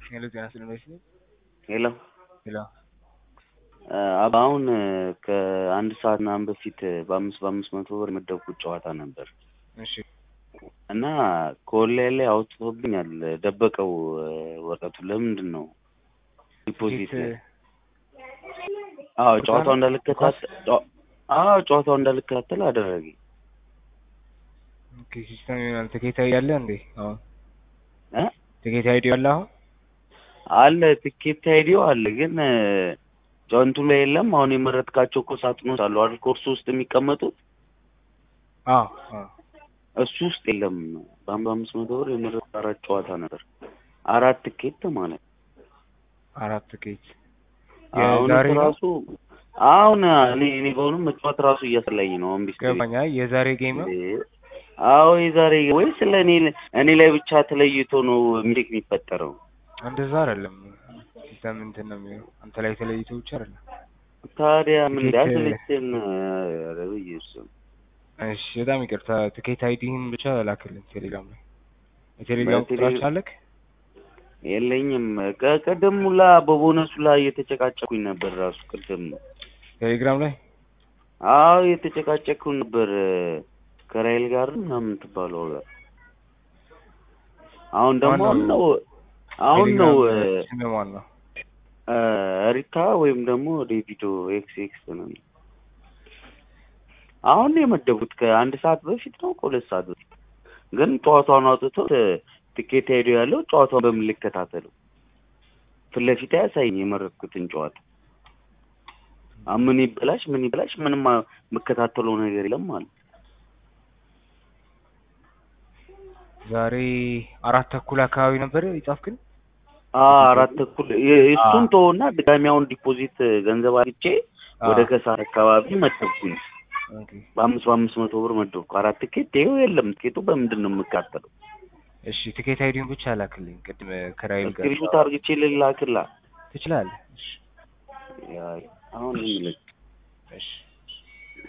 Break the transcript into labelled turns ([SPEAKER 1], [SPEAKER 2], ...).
[SPEAKER 1] ሄሎ ጤና ይስጥልኝ።
[SPEAKER 2] ሄሎ
[SPEAKER 1] ሄሎ
[SPEAKER 2] አሁን ከአንድ ሰዓት ምናምን በፊት በአምስት በአምስት መቶ ብር የመደብኩት ጨዋታ ነበር
[SPEAKER 1] እሺ
[SPEAKER 2] እና ከኦንላይን ላይ አውጥቶብኛል። ደበቀው ወረቀቱን። ለምንድን ነው ዲፖዚት ላይ? አዎ ጨዋታው እንዳልከታተል አዎ ጨዋታው እንዳልከታተል አደረገኝ።
[SPEAKER 1] ኦኬ ሲስተም ይሆናል። ትኬት አይዲ አለ እንዴ? አሁን
[SPEAKER 2] እ
[SPEAKER 1] ትኬት አይዲ አለ አሁን
[SPEAKER 2] አለ ትኬት አይዲው አለ ግን ጆንቱ ላይ የለም። አሁን የመረጥካቸው እኮ ሳጥኖች አሉ አይደል? ኮርሱ ውስጥ የሚቀመጡት
[SPEAKER 1] አዎ አዎ
[SPEAKER 2] እሱ ውስጥ የለም። በአምባ አምስት መቶ ብር የመረጥኩት አራት ጨዋታ ነበር። አራት ትኬት ማለት
[SPEAKER 1] አራት ትኬት
[SPEAKER 2] አሁን
[SPEAKER 1] የዛሬ ነው?
[SPEAKER 2] ራሱ አሁን እኔ እኔ በሆኑም መጫወት ራሱ እያስለኝ ነው። አሁን ቢስ
[SPEAKER 1] ገባኝ። አይ የዛሬ ጌም ነው።
[SPEAKER 2] አዎ የዛሬ ወይስ ለእኔ እኔ ላይ ብቻ ተለይቶ ነው ሚስቴክ የሚፈጠረው?
[SPEAKER 1] እንደዛ አይደለም። ሲስተም እንትን ነው የሚሆነው። አንተ ላይ ተለይቶ ብቻ አይደለም።
[SPEAKER 2] ታዲያ ምን
[SPEAKER 1] ትኬት-
[SPEAKER 2] ሊያስለችን? ኧረ በኢየሱስ
[SPEAKER 1] እሺ በጣም ይቅርታ። ትኬት አይዲህን ብቻ ላክልን ቴሌግራም ላይ። የቴሌግራም
[SPEAKER 2] በቴሌ-
[SPEAKER 1] ቁጥራችን አለክ?
[SPEAKER 2] የለኝም። ከቀደም ሁላ በቦነሱ ላይ እየተጨቃጨኩኝ ነበር ራሱ ቅድም።
[SPEAKER 1] ቴሌግራም ላይ
[SPEAKER 2] አዎ እየተጨቃጨኩኝ ነበር ከራይል ጋር ምናምን ትባለው ጋር። አሁን ደግሞ አሁን
[SPEAKER 1] ማነው?
[SPEAKER 2] ነው አሁን ነው
[SPEAKER 1] ቴሌግራም ስም ማን ነው?
[SPEAKER 2] እ፣ ሪታ ወይም ደግሞ ዴቪዶ ኤክስ ኤክስ ነው። አሁን ነው የመደቡት ከአንድ ሰዓት በፊት ነው ከሁለት ሰዓት በፊት ግን ጨዋታውን አውጥቶት ትኬት ሄዶ ያለው ጨዋታውን በምን ልከታተለው? ፊት ለፊት አያሳይኝ የመረጥኩትን ጨዋታ አ ምን ይበላሽ ምን ይበላሽ ምንም አ- የምከታተለው ነገር የለም ማለት
[SPEAKER 1] ዛሬ አራት ተኩል አካባቢ ነበር የጻፍክን?
[SPEAKER 2] አ አራት ተኩል የ- እሱን
[SPEAKER 1] አ።
[SPEAKER 2] ተወና ድጋሚ አሁን ዲፖዚት ገንዘብ አግቼ ወደ
[SPEAKER 1] አዎ።
[SPEAKER 2] ከሳር አካባቢ መደብኩኝ።
[SPEAKER 1] ኦኬ
[SPEAKER 2] በአምስት በአምስት መቶ ብር መደብኩ። አራት ትኬት ይኸው የለም። ትኬቱ በምንድን ነው የምካተለው?
[SPEAKER 1] እሺ ትኬት አይዲውን ብቻ ላክልኝ። ቅድም ከራይል ጋር
[SPEAKER 2] ስክሪፕት አርግቼ ልላክላ
[SPEAKER 1] ትችላለህ። እሺ
[SPEAKER 2] ያ አሁን ምን ልክ
[SPEAKER 1] እሺ